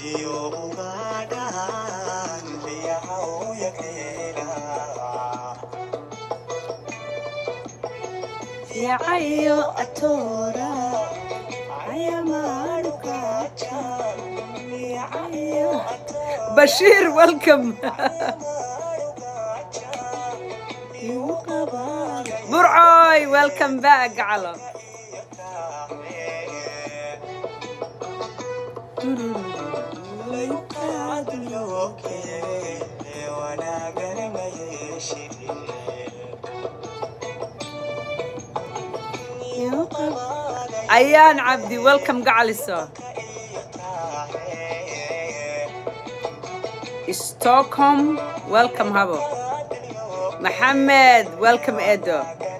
yacayo atora bashiir welcome burcoy welcome back gacalo ayaan cabdi welcome gacaliso stockholm welcome habo maxamed welcome edo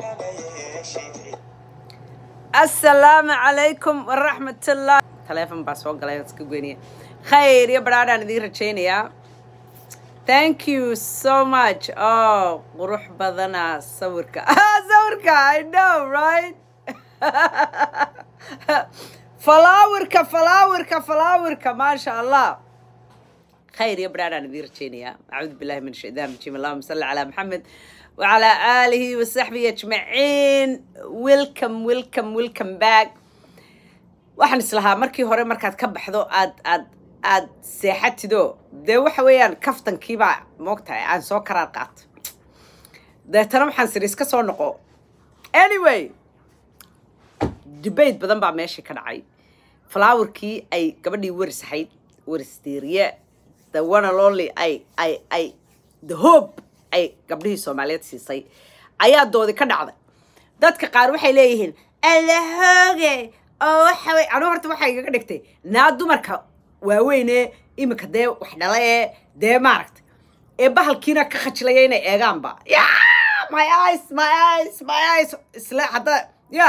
assalaamu calaykum waraxmatullah taleefon baa soo galay iska goynaya khayr iyo badhaadhaan idiin rajaynayaa thank you so much oh qurux badana sawirka sawirka i know right falaawirka falaawirka falaawirka maasha allah khayr iyo badhaadhaan idiin rajaynayaa acuudu billahi min shaytaan rajiim allahuma salli calaa maxamed وعلى آله وصحبه أجمعين welcome welcome welcome back waxaan islahaa markii hore markaad ka baxdo aad aad aad seexatido dee waxa weeyaan kaftankiibaa moogtahay aan soo karaar qaato deetana waxaan siri iska soo noqo anyway debate badan baa meeshii ka dhacay flowerkii ay gabadhii waris ahayd waris diiriye the one and only ay ay ay the hope ay gabdhihii soomaaliyeed siisay ayaa doodi ka dhacday dadka qaar waxay leeyihiin allahooge oo waxa wey anigu horta waxay igaga dhigtay naa dumarka waaweyne iminka dee wax dhala ee dee maaragtay ee bahalkiina ka khajilaya inay eegaanba ya my eyes my eyes my eyes isle hadda ya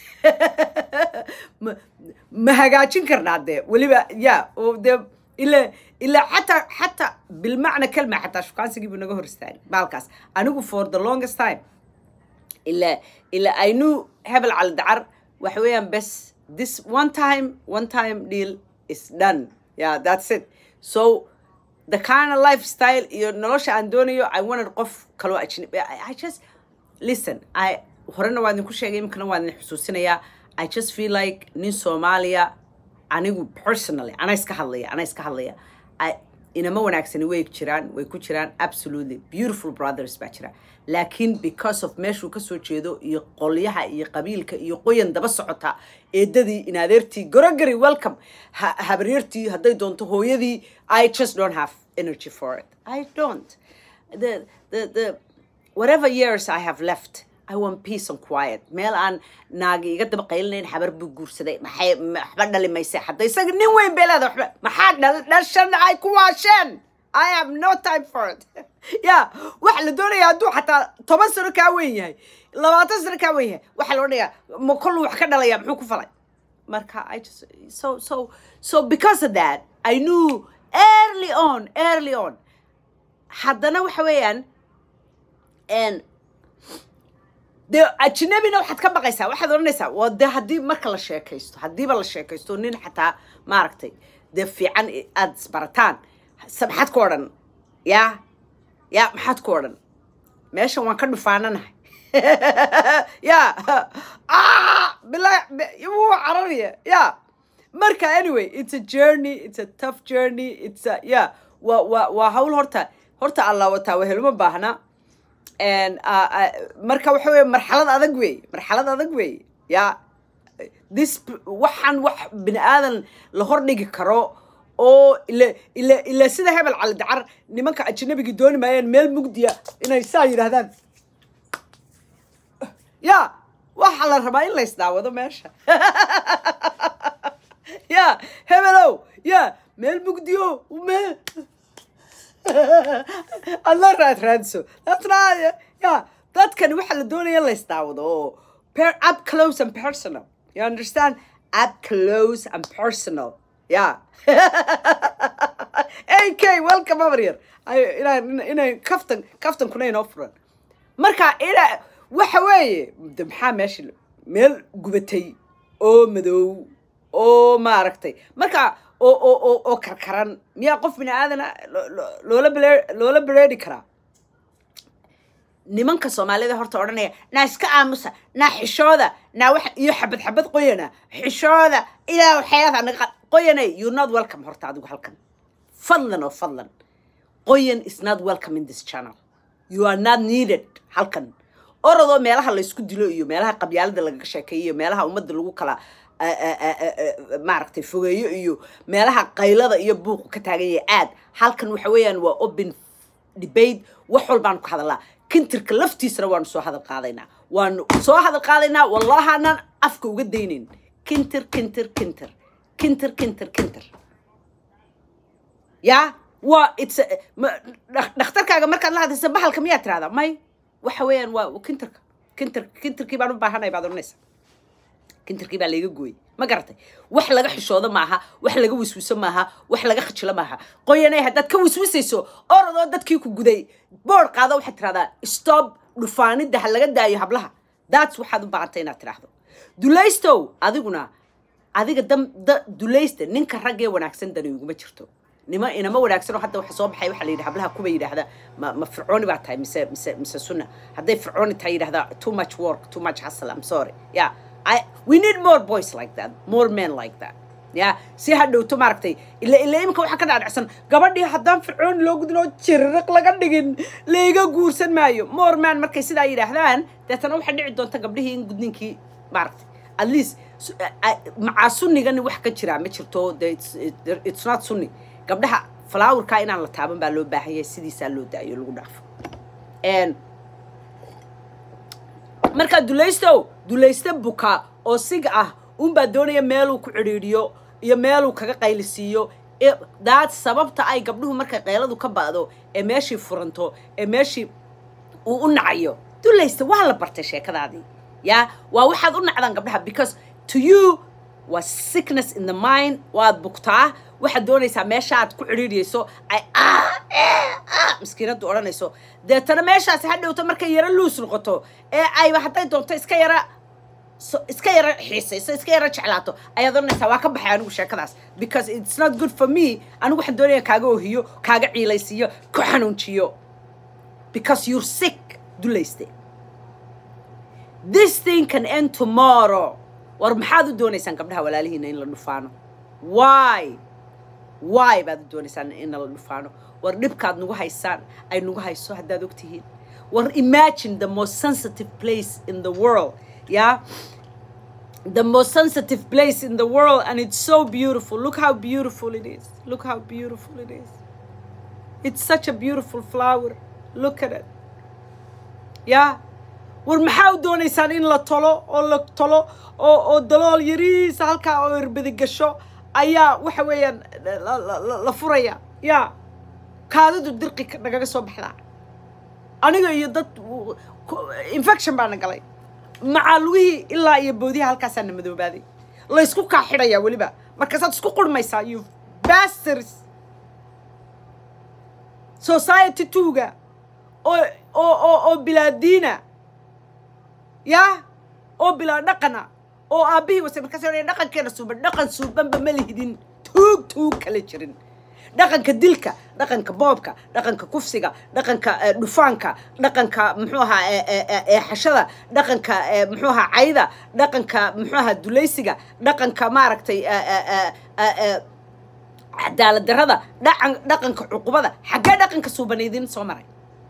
ma ma hagaajin karnaa dee weliba ya oo dee ila ilaa xataa xataa bilmacna kelma xataa shukaansigii buu naga hor istaagay baalkaas anigu for the longest time ilaa ilaa i knew hebel cali dacar waxa weeyaan bes this one time one time deal is done yeah that's it so the kind of lifestyle iyo nolosha aan doonayo i wanted qof kaloo ajnabi I, i just listen i horena waa idinku sheegay iminkana waa idin xusuusinayaa i just feel like nin soomaaliya anigu personally ana iska hadlaya ana iska hadlaya inama wanaagsani way jiraan way ku jiraan absolutely beautiful brothers baa jira laakiin because of meeshuu kasoo jeedo iyo qolyaha iyo qabiilka iyo qoyan daba socota eedadii inadeertii gorogari welcome habaryartii hadday doonto hooyadii i just don't have energy for it i don't the the the whatever years i have left I want peace and quiet meel aan naagi iga daba qaylinayn xabar buu guursaday maxay waxba dhali mayse hadda isaga nin weyn bay leeda waxba maxaa dhal dhashan ay ku waasheen I have no time for it ya waxa la doonaya hadduu xataa toban sano kaa weyn yahay labaatan sano kaa weyn yahay waxaa la odhanayaa ma kollu wax ka dhalaya muxuu ku falay marka I just so so so because of that I knew early on early on haddana waxa weeyaan and dee ajnabina waxaad ka baqaysaa waxaad odhanaysaa waa dee haddii marka la sheekaysto haddiiba la sheekaysto nin xataa maaragtay dee fiican aada isbarataan maxaad ku odhan yaa yaa maxaad ku odhan meeshan waan ka dhufaananahay ya bilaa wuu cararaya ya marka anyway it's a journey it's a tough journey it's a ya waa waa waa hawl horta horta allah wataa weheluma baahna marka waxa weye marxalad adag wey marxalad adag wey ya this waxaan wax bini aadan la hordhigi karo oo ila ila ila sida hebel cali dacar nimanka ajnabigii dooni maayeen meel mugdiya inay saa yidhaahdaan ya waxaa la rabaa in la isdaawado meesha ya hebelow ya meel mugdiyo meel alla raad raadso ya dadkani waxaa la doonaya in la isdaawado oo up close and personal you understand up close and personal ya ak welcome over here inaa inay kaftan kaftankuna inoo furan marka ina waxa weeye de maxaa meesha meel gubatay oo madow oo maaragtay marka oo oo oo oo karkaran miyaa qof bini aadana lo- lo- loola bele loola bereeri karaa nimanka soomaalida horta odhanaya naa iska aamusa naa xishooda naa wax iyo xabad xabad qoyana xishooda ilaa waxyaada naga qa- qoyanay you not welcome horta adigu halkan fadlan oo fadlan qoyan is not welcome in this channel you are not needed halkan orodoo meelaha laysku dilo iyo meelaha qabyaalada lagaga sheekeeyo iyo meelaha ummadda lagu kala a- a- a- a- a- maaragtay fogeeyo iyo meelaha qaylada iyo buuqu ka taagan yahay aad halkan waxa weeyaan waa open debate wax walbaanu ka hadalnaa kintirka laftiisana waanu soo hadal qaadaynaa waanu soo hadal qaadaynaa wallahaanaan afka uga daynayn kintir kintir kintir kintir kintir kintir ya waa it's a- ma- dhak- dhakhtarkaaga markaad la hadlaysa bahalka miyaa tirahdaa may waxa weeyaan waa kintirka kintir kintirkii baan u baahanay baad odhanaysa kintirkii baa layga gooyey ma garatay wax laga xishoodo maaha wax laga wiswiso maaha wax laga khajilo maaha qoyanay haddaad ka wiswisayso orodoo dadkii ku guday boor qaado waxaad tirahdaa stop dhufaanidda ha laga daayo hablaha daats waxaad u baahantay inaad tidhaahdo dulaystow adiguna adiga dam da dulaysta ninka raggee wanaagsan dani iguma jirto nima inama wanaagsan oo hadda waxa soo baxay waxaa la yidhi hablaha kuba yidhaahda ma, ma fircooni baa tahay mise mise mise sunna hadday fircooni tahay yidhahda too much work too much hustle I'm sorry yeah I, we need more boys like that more men like that ya si ha dhowto maaragtay ila ila imika waxaa ka dhaadhacsan gabadhii haddaan fircooni loo gudin oo jirriq laga dhigin layga guursan maayo more man markay sidaa yidhaahdaan deetana waxaa dhici doonta gabdhihii in gudninkii maaragtay at least su- a- a- macaa sunnigani wax ka jiraa ma jirto de it's- it- it's not sunni gabdhaha falaawarkaa inaan la taaban baa loo baahan yahay sidiisaa loo daayo lagu dhaafo And markaa dulaystow dulayste buka oo siga ah unbaa doonaya meeluu ku cidhiidhiyo iyo meeluu kaga qaylisiiyo ee daad sababta ay gabdhuhu markay qayladu ka ba'do ee meeshii furanto ee meeshii uu u nacayo dulayste waa la bartay sheekadaadii ya waa waxaad u nacdaan gabdhaha because to you waa sickness in the mind waad bugtaa waxaad doonaysaa meesha aad ku cidhiidhiyayso ay "Ah, eh, ah," miskiinadu odhanayso deetana meeshaasi ha dhowto markay yaro luus noqoto ee ayba hadday doonto iska yara so- iska yara xiisayso iska yara jeclaato ayaad odhanaysaa waa ka baxay anigu sheekadaas because it's not good for me anigu waxaan doonaya kaaga ohiyo kaaga ciilaysiiyo ku xanuunjiyo because you're sick dulayste this thing can end tomorrow war maxaad u doonaysaan gabdhaha walaalihiina in la dhufaano why why baad u doonaysaan in la dhufaano war dhibkaad nagu haysaan ay nagu hayso haddaad og tihiin war imagine the most sensitive place in the world yeah the most sensitive place in the world and it's so beautiful look how beautiful it is look how beautiful it is it's such a beautiful flower look at it yeah war maxaa u doonaysaan in la tolo oo la tolo oo oo dalool yariisa halkaa oo irbadi gasho ayaa waxa weeyaan la- la- la- la furaya ya kaadidu dirqi ka- nagaga soo baxdaa aniga iyo dad w- ku- infection baana galay macaa lugihii ilaa iyo boodiha halkaasaa na madoobaaday laysku kaa xidhayaa weliba markaasaad isku qurmaysaa you bastards society tuuga oo oo oo oo bilaa diina ya oo bilaa dhaqana oo aabbihii wase markaas odhanaya dhaqankeena suuban dhaqan suubanba ma lihidin tuug tuug kala jirin dhaqanka dilka dhaqanka boobka dhaqanka kufsiga dhaqanka eh, dhufaanka dhaqanka muxuu ahaa eh, eh, eh, eexashada dhaqanka eh, muxuu ahaa cayda dhaqanka muxuu ahaa dulaysiga dhaqanka maaragtay eh, eh, eh, eh, eh, cadaalad darrada dhaqan dhaqanka cuqubada xaggee dhaqanka suuban idin soo maray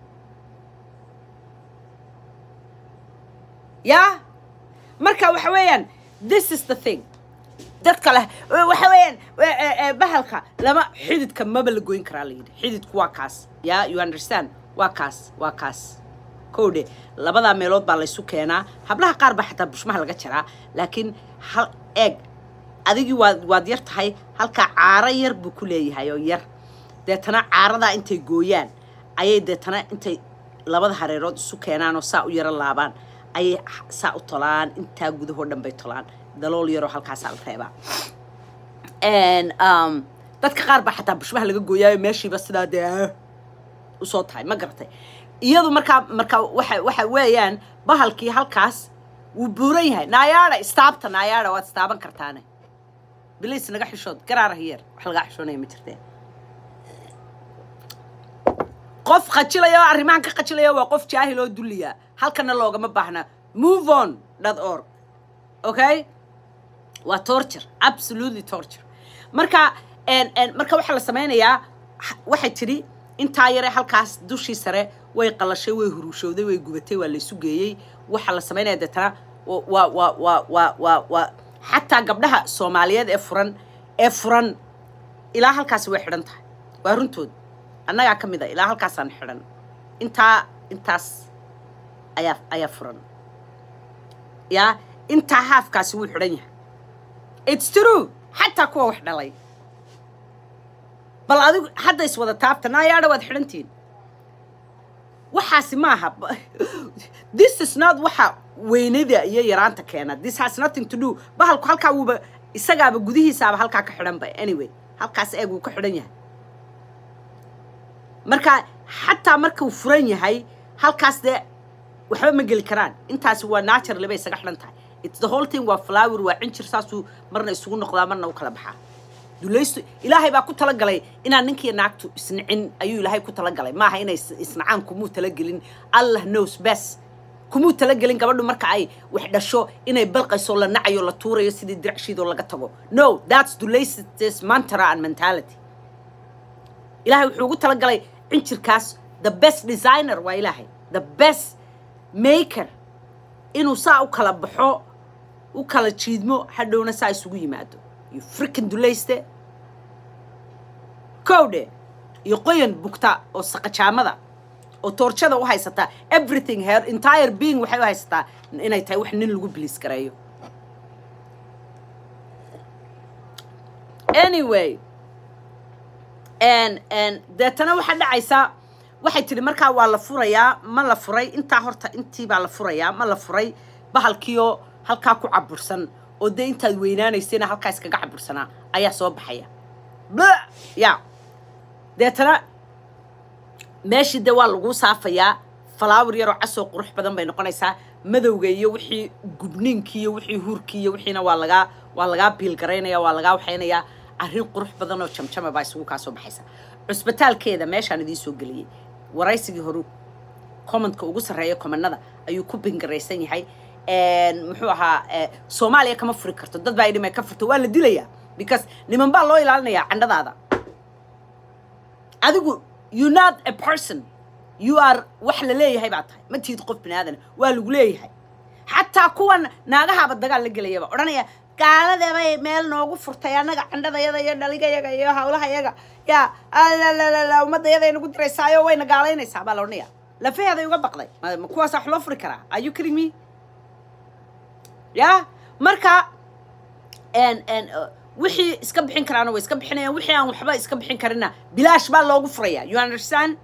ya marka waxa weeyaan this is the thing dadka leh waxa weeyaan e- e- e, bahalka lama xididka maba la goyn karaa la yidhi xididku waa kaas ya you understand waa kaas waa kaas kowdhe labadaa meelood baa laysu keenaa hablaha qaar baa xataa bushmaha laga jaraa laakiin hal eeg adigii waad waad yar tahay halkaa caaro yar buu ku leeyahay oo yar deetana caaradaa intay gooyaan ayay deetana intay labada hareerood isu keenaan oo saa u yaro laabaan ayay h- saa u tolaan intaa gudahoo dhan bay tolaan dalool yaroo halkaasaa la reebaa And, um, dadka qaar baa xataa bushmaha laga gooyaayo meeshiiba sidaa dee ah, usoo tahay ma garatay iyadu markaa markaa waxa waxa weeyaan bahalkii halkaas wuu buuran yahay naayaadha istaabta naayaadha waad istaaban kartaane bilis naga xishood garaara hiyeer wax lagaa xishoonaya ma jirtee qof khajilaya oo arrimahan ka khajilaya waa qof jaahil oo dulliya halkana loogama baahna move on dot org okay waa torture absolutely torture marka marka waxaa la sameynayaa waxay tidhi intaa yare halkaas dushii sare way qalashay way huruushowday way gubatay waa laysu geeyey waxaa la samaynaya deetana waa waa waa waa waa waa xataa gabdhaha soomaaliyeed ee furan ee furan ilaa halkaasi way xidhan tahay waa runtood annagaa ka mid a ilaa halkaasaan xidhan intaa intaas ayaa ayaa furan yaa intaa haafkaasi wuu xidhan yahay it's true xataa kuwa wax dhalay bal adigu hadda is wada taabta naayaadha waad xidhantihiin waxaasi maaha this is not waxa weynada iyo yaraanta keena this has nothing to do bahalku halkaa wuuba isagaaba gudihiisaaba halkaa ka xidhan ba anyway halkaas eeg wuu ka xidhan yahay marka xataa markuu furan yahay halkaas dee waxba ma geli karaan intaasi waa naturally bay isaga xidhan tahay it's the whole thing waa flower waa cinjir saasuu marna isugu noqdaa marna u kala baxaa dulaystu ilaahay baa ku talagalay inaan ninkiiyo naagtu isnicin ayuu ilaahay ku talagalay maaha inay isnacaan kumuu talagelin allah knows best kumuu talagelin gabadhu marka ay wax dhasho inay balqayso la nacayo la tuurayo sidii diracshiidoo laga tago no that's dulaysti's mantra and mentality ilaahay wuxuu ugu talagalay cinjirkaas the best designer waa ilaahay the best maker inuu saa u kala baxo u kala jiidmo hadhowna saa isugu yimaado iyo frikin dulayste kowdhe iyo qoyan bugta oo saqajaamada oo toorjada u haysataa everything her entire being waxay u haysataa inay tahay wax nin lagu biliis gareeyo anyway deetana waxaa dhacaysa waxay tidhi markaa waa la furayaa ma la furay intaa horta intii baa la furayaa ma la furay bahalkiioo halkaa ku cabursan oo dee intaad weynaanaysayna halkaa iskaga cabursanaa ayaa soo baxaya ya deetana meeshii dee waa laguu saafayaa falaawar yaroo casoo qurux badan bay noqonaysaa madowga iyo wixii gubniinkii iyo wixii huurkii iyo wixiina waa lagaa waa lagaa biilgaraynaya waa lagaa waxaynayaa arrin qurux badan oo jamjama baa isugu kaa soo baxaysa cusbitaalkeeda meeshaan idiin soo geliyey waraysigii horu commentka ugu sarreeya commanada ayuu ku bingaraysan yahay muxuu ahaa soomaaliya kama furi karto dad baa idhimay ka furto waa la dilayaa because niman baa loo ilaalinayaa candhadaada adigu you not a person you are wax la leeyahay baa tahay ma tihid qof bini aadan waa lagu leeyahay xataa kuwan naagahaaba dagaal la gelayaba odhanaya gaaladebay meel noogu furtay annaga candhadayada iyo dhaligayaga iyo hawlahayaga yaa alalala ummaddayaday nagu diraysaayo wayna gaalaynaysaa baa la odhanaya lafaheeday uga baqday ma kuwaasa wax loo furi karaa are you kidding me ya marka wixii iska bixin karaana way iska bixinayaan wixii aan waxba iska bixin karina bilaash baa loogu furayaa you understand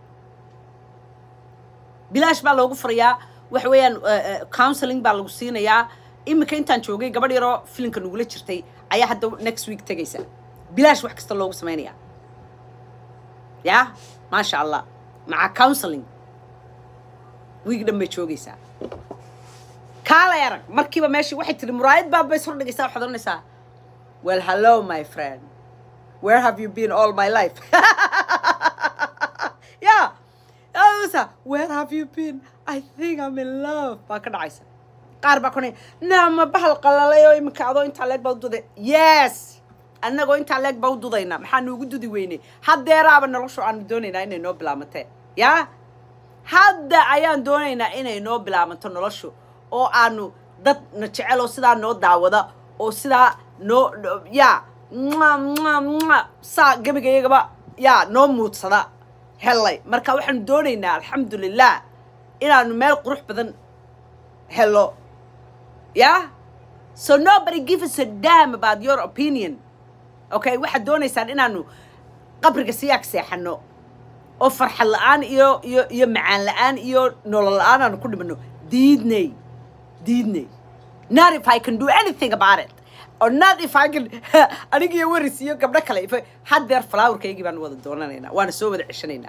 bilaash baa loogu furayaa waxa weeyaan counseling baa lagu siinayaa iminka intaan joogay gabadh yaroo filimka nagula jirtay ayaa hadda next week tegaysa bilaash wax kasta loogu samaynayaa ya maasha allah maca counseling wiig dhan bay joogaysaa kaalay arag markiiba meeshii waxay tiri muraayad baa bay sor dhigaysaa waxaad oranaysaa well hello my friend where have you been all my life yeah sa where have you been i think i'm in love baa ka dhacaysa qaar baa konay naama bahal qalalay oo iminka adoo intaa leeg baa u duday yes annagoo intaa leeg baa u dudayna maxaa nuugu dudi weynay haddeeraaba noloshu aanu doonaynaa inay noo bilaamatee yaa hadda ayaan doonaynaa inay noo bilaamanto noloshu oo aanu dad na jecel oo sidaa noo daawada oo sidaa noo yaa saa gebigayagaba yaa noo muudsada hellay marka waxaanu doonaynaa alxamdulilah inaanu meel qurux badan helo yeah so nobody give us a dam about your opinion okay waxaad doonaysaan inaanu qabriga siyaag seexano oo farxad la-aan iyo iyo iyo macaan la-aan iyo nolol la-aan aanu ku dhimano diidnay diidnay not if i can do anything about it or not if i can anigiyo waris iyo gabdho kale if haddeer flowerkaygii baanu wada doonanaynaa waana soo wada ceshanaynaa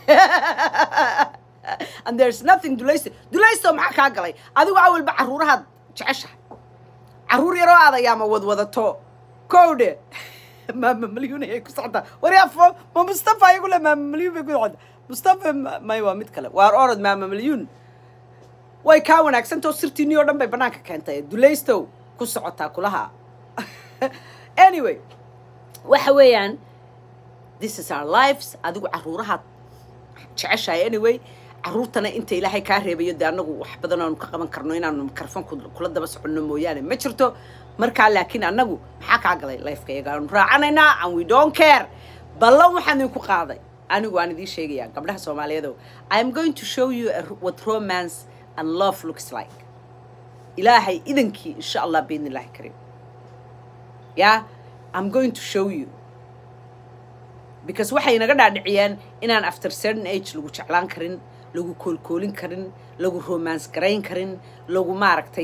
and there's nothing dulaysto dulaysto maxaa kaa galay adigu awalba carruurahaad jeceshahay carruur yaroo aad ayaama wadwadato kowdhe maama malyuun ayay ku socotaa waryaa fo ma mustafa ayagu le maama malyuun bay ku socotaa mustafa ma- may waa mid kale waar orod maama malyuun way kaa wanaagsantao sirtiinii oo dhan bay bannaanka keentay dulaystow ku socotaa kulaha anyway waxa weeyaan this is our lives adigu caruurahaad jeceshahay anyway caruurtana inta ilaahay kaa reebayo dee annagu wax badan aanu ka qaban karno inaanu mikrofon kula daba soconno mooyaane ma jirto markaa laakiin annagu maxaa kaa galay lifeka iyaga aanu raacanaynaa and we don't care ballan waxaan idinku qaaday anigu waan idiin sheegayaa gabdhaha soomaaliyeedo i am going to show you a, what romance and love looks like ilaahay idankii insha allah biidni illaahi kariim yeah i'm going to show you because waxay naga dhaadhiciyeen inaan after certain age lagu jeclaan karin lagu koolkoolin karin lagu romance garayn karin lagu maaragtay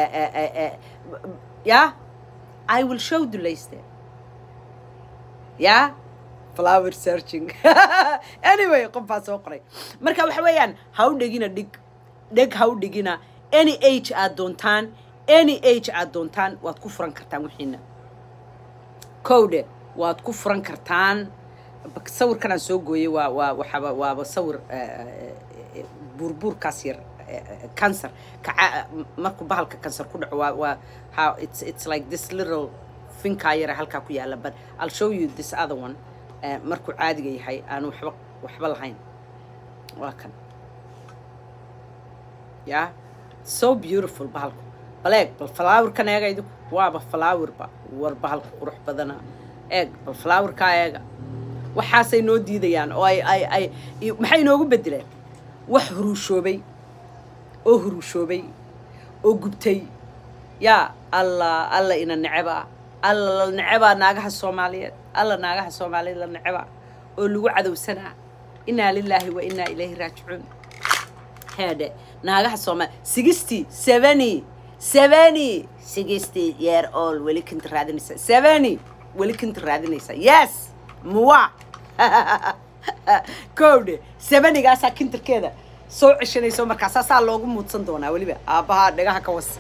yeah i will show dulayste yeah flower searching anyway qof baa soo qoray marka waxa weeyaan ha u dhegina dhig dheg ha u dhigina any age aad doontaan any age aad doontaan waad ku furan kartaan wixiina kowdhe waad ku furan kartaan bak- sawirkan aan soo gooyey waa waa waxaaba waaba sawir eh, eh, eh, buurbuurkaas yar cancer kaca markuu bahalka cancer ku dhaco waa waa how it's it's like this little finkaa yara halkaa ku yaala but I'll show you this other one eh, markuu caadiga yahay aan waxba waxba lahayn waa kan yeah so beautiful bahalku bal eeg bal flowerkan eega idinku waaba flowerba war bahalka qurux badana eeg bal flowerkaa eega waxaasay noo diidayaan oo ay ay ay iyo- maxay inoogu bedeleen wax huruushoobay oo huruushoobay oo gubtay yaa alla alla ina neceba alla la necebaa naagaha soomaaliyeed alla naagaha soomaaliyeed la necebaa oo lagu cadowsanaa inaa lilaahi wa inaa ilayhi raajicuun heedhe naagaha soomaali sixty seventy seventy sixty year old weli kinta raadinaysa seventy weli kinta raadinaysa yes muwa kowdhe sevenigaasaa kintarkeeda soo ceshanayso markaasaa saa loogu muudsan doonaa weliba aabbahaa dhagaha ka was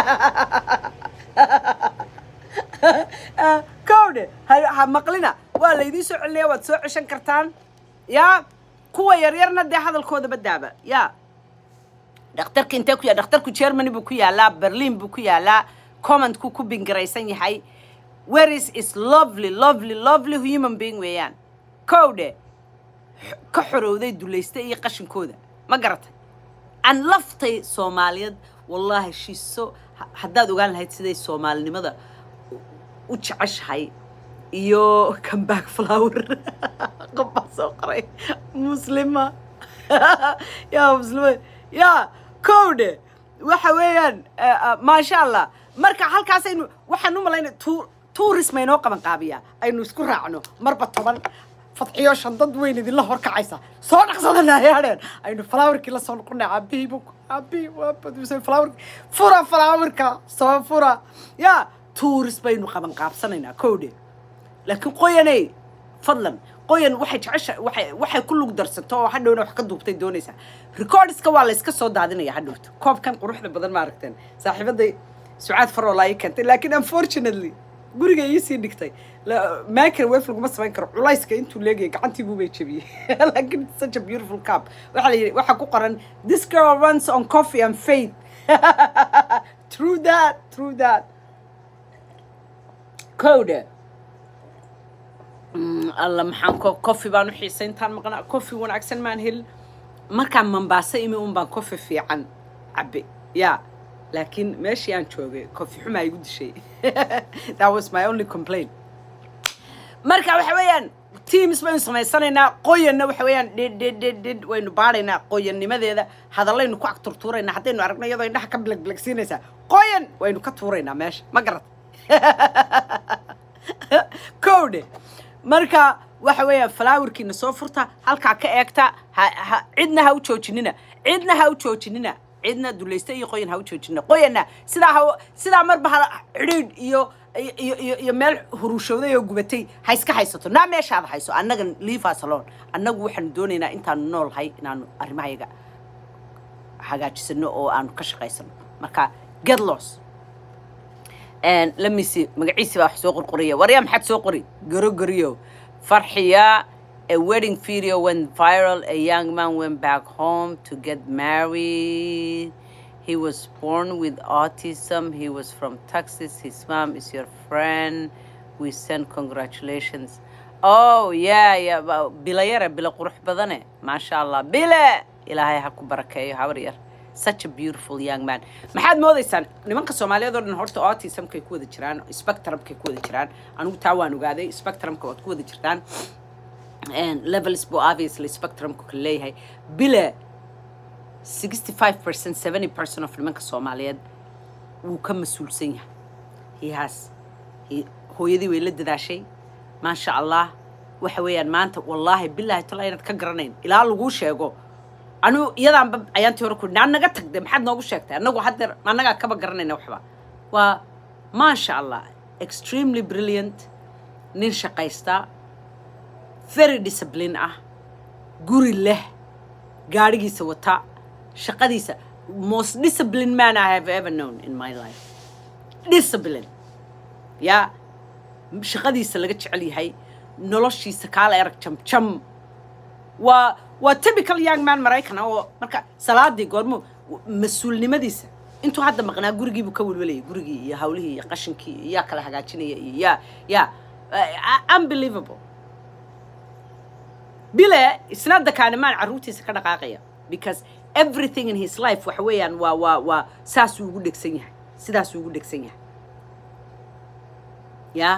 kowdhe ha ha maqlina waa laydiin soo celinaya waad soo ceshan kartaan yaa kuwa yaryarna dee hadalkooda badaaba yaa dhakhtarka intee ku yaala dhakhtarku germany buu ku yaalaa berlin buu ku yaalaa commentku ku bingaraysan yahay whereis is lovely lovely lovely human being weeyaan kowdhe ka xorowday dulaysta iyo qashinkooda ma garatay aan laftay soomaaliyeed wallaahi shiiso haddaad ogaan lahayd siday soomaalinimada u- u jeceshahay iyo comeback flower qof baa soo qoray muslima yaa muslima yaa kowdhe waxa weeyaan eh, eh, maasha allah marka halkaasaynu waxaan u malaynay tu tourism aynoo qaban qaabiyaa aynu isku raacno marba toban fadxiyo shan dad weyn idinla horkacaysa soo dhaqsadana yaadheen aynu flowerkii la soo noqonay caabihii bu caabihii waa badusay flower fura flowerka soo fura yaa tourist baynu qaban qaabsanaynaa kowdhe laakiin qoyaney fadlan qoyan waxay jecesha waxay waxay ku lug darsato oo hadhowna wax ka duubtay doonaysaa recordska waa la iska soo daadinaya hadhowta koobkan quruxda badan ma aragteen saaxiibaday sucaad faroola ii keentay laakiin unfortunately guriga ii sii dhigtay La- microwave laguma samayn karo culayska intuu leegayay gacantii buubay jebiyey laakiin it's such a beautiful cup waxaa la yidhi waxaa ku qoran this girl runs on coffee and faith true that true that code Mm, alla maxaan ko coffee baan u xiisay intaan maqnaa coffee wanaagsan maan helin markaan mambaasa imi un baan coffee fiican cabbe ya laakiin meeshii aan joogay coffee xumaa igu dishay that was my only complaint marka waxa weeyaan teams baynu samaysanaynaa qoyanna waxa weeyaan dhid dhid dhid dhid waynu baadhaynaa qoyannimadeeda hadallaynu ku ag turtuuraynaa haddaynu aragno iyadoo indhaha ka bilegbilegsiinaysaa qoyan waynu ka tuuraynaa meesha ma garat kowdhe marka waxa weeyaan falaawarkiina soo furta halkaa ka eegta ha ha cidna ha u joojinina cidna ha u joojinina cidna dulaysta iyo qoyan ha u joojinina qoyanna sidaa ha sidaa marba ha cidhiidh iyo iyo iyo iyo meel hurushowday oo gubatay ha iska haysato naa meeshaada hayso annaga leave us alone annagu waxaanu doonaynaa intaanu noolhay inaanu arrimahayaga hagaajisano oo aanu ka shaqaysano marka get loss And let me see magaciisi baa wax soo qorqoriya waryaa maxaad soo qori gorogoriyo farxiya a wedding video went viral a young man went back home to get married he was born with autism he was from texas his mom is your friend we send congratulations oh yeah yeah ba- bila yare bila qurux badane maasha allah bile ilaahay ha ku barakeeyo habar yar such a beautiful young man maxaad moodaysaan nimanka soomaaliyeed oo dhan horta autismkay ku wada jiraan spectrumkay ku wada jiraan anigu taa waan ogaaday spectrumka waad ku wada jirtaan And levels buu obviously spectrumku ka leeyahay bile 65 percent 70 percent of nimanka soomaaliyeed wuu ka mas-uulsan yahay he has he, hooyadii way la dadaashay maasha allah waxa weeyaan maanta wallaahi bilaahi tala inaad ka garanayn ilaa laguu sheego anu iyadaanba ayaantii hore ku naa naga tagde maxaad noogu sheegtay annagu haddeer annagaa kaba garanayna waxba waa maasha allah extremely brilliant nin shaqaysta very discipline ah guri leh gaadhigiisa wata shaqadiisa most disciplined man I have ever known in my life discipline yaa shaqadiisa laga jecel yahay noloshiisa kaala erag jamjam waa waa typical young man maraykan oo marka salaadii goormo mas-uulnimadiisa intuu hadda maqnaa gurigiibuu ka welwelayay gurigii iyo hawlihii iyo qashinkii iyo yaa kala hagaajinaya iyo yaa yaa uh, unbelievable bile isna dakaanimaan carruurtiisa ka dhaqaaqaya because everything in his life waxa weeyaan waa waa waa saasuu ugu dhegsan yahay sidaasuu ugu dhegsan yahay ya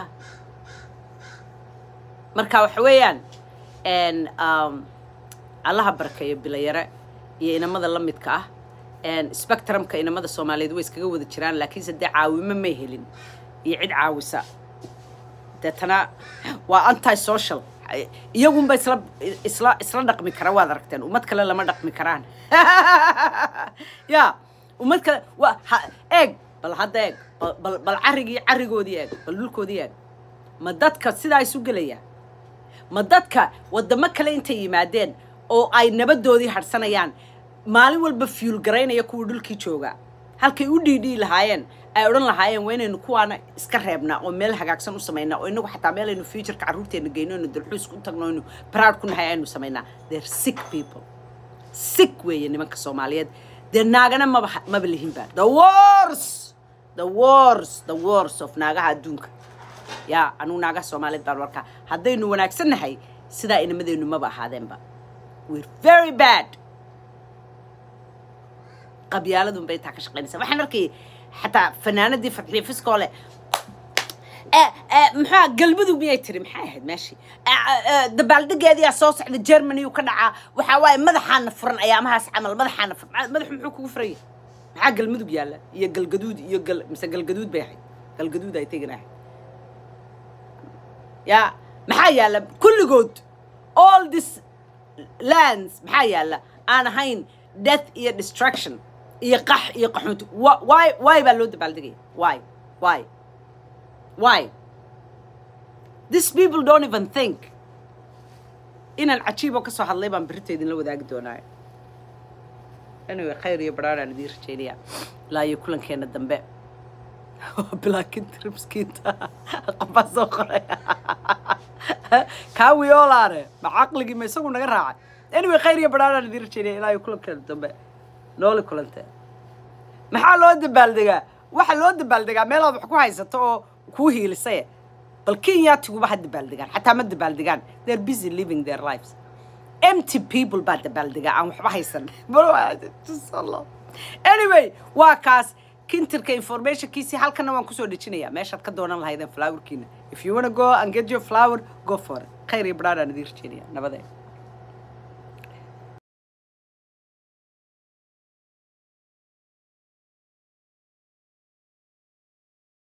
marka waxa weeyaan n um, allaha barakeeyo bilayare iyo inamada la midka ah n spectrumka inamada soomaaliyeed way iskaga wada jiraan laakiinse dee caawimo may helin iyo cid caawisa deetana waa anti social iyagunba isla isla isla dhaqmi kara waad aragteen ummad kale lama dhaqmi karaan ya ummad kale waa ha eeg bal hadda eeg bal bal bal carrigii carrigoodii eeg bal dhulkoodii eeg ma dadka sidaa isu gelaya ma dadka waddamo kale intay yimaadeen oo ay nabadoodii hadhsanayaan maalin walba fuel garaynaya kuwa dhulkii jooga halkay u dhiidhii lahaayeen ay odhan lahaayeen waa inaynu kuwaana iska reebnaa oo meel hagaagsan u samaynaa oo inagu xataa meel aynu futureka carruurteena geyno aynu dalxuus ku tagno aynu proud ku nahay aynu samaynaa they're sick people sick weeye nimanka soomaaliyeed dee naagana maba maba lihinba the wars the wars the wars of naagaha adduunka yaa anugu naagaha soomaaliyeed baan warkaa haddaynu wanaagsan nahay sidaa inamadeennu maba ahaadeenba we're very bad qabyaaladun bay intaa ka shaqaynaysaa waxaan arkayay xataa fanaanadii fadxiye fiskoole muxua galmudug miyay tiri maxay ahayd meeshii dabaaldegeediyaa soo socda germany uu ka dhacaa waxaa waaye madaxaana furan ayaamahaas camal madaxaana furan madaxu muxuu kugu furaya maxaa galmudug yaalla iyo galgaduud iyo gal mise galgaduud bay ahayd galgaduud ay tegin ahayd ya maxaa yaalla kulligood all this lands maxaa yaalla aan ahayn death iyo destruction iyo qax iyo qaxoonti why why baa loo dabaaldegaya why why why these people don't even think inaan cajiiboo ka soo hadlay baan berrito idinla wadaagi doonaa anyway khayr iyo baraaraan idiin rajaynaya ilaa iyo kulankeena dambe bilaakinta ribskiinta qofbaa soo qoray kaa wiyoolaane ma caqligii ma isagu naga raacay anyway khayr iyo baraaraan idiin rajaynaya ilaa iyo kulankeena dambe nooli kulantee maxaa loo dabaaldegaa waxa loo dabaaldegaa meelaad wax ku haysato oo kuu hiilisaye bal kenyatiguba ha dabaaldegaan xataa ma dabaaldegaan they're busy living their lives empty people baa dabaaldegaa aan waxba haysan anyway waa kaas kintirka informationkiisii halkana waan kusoo dhejinayaa meeshaad ka doonan lahaydeen flowerkiina if you wanna go and get your flower go for it khayr iyo baraaraan idiin rajeynaya nabadee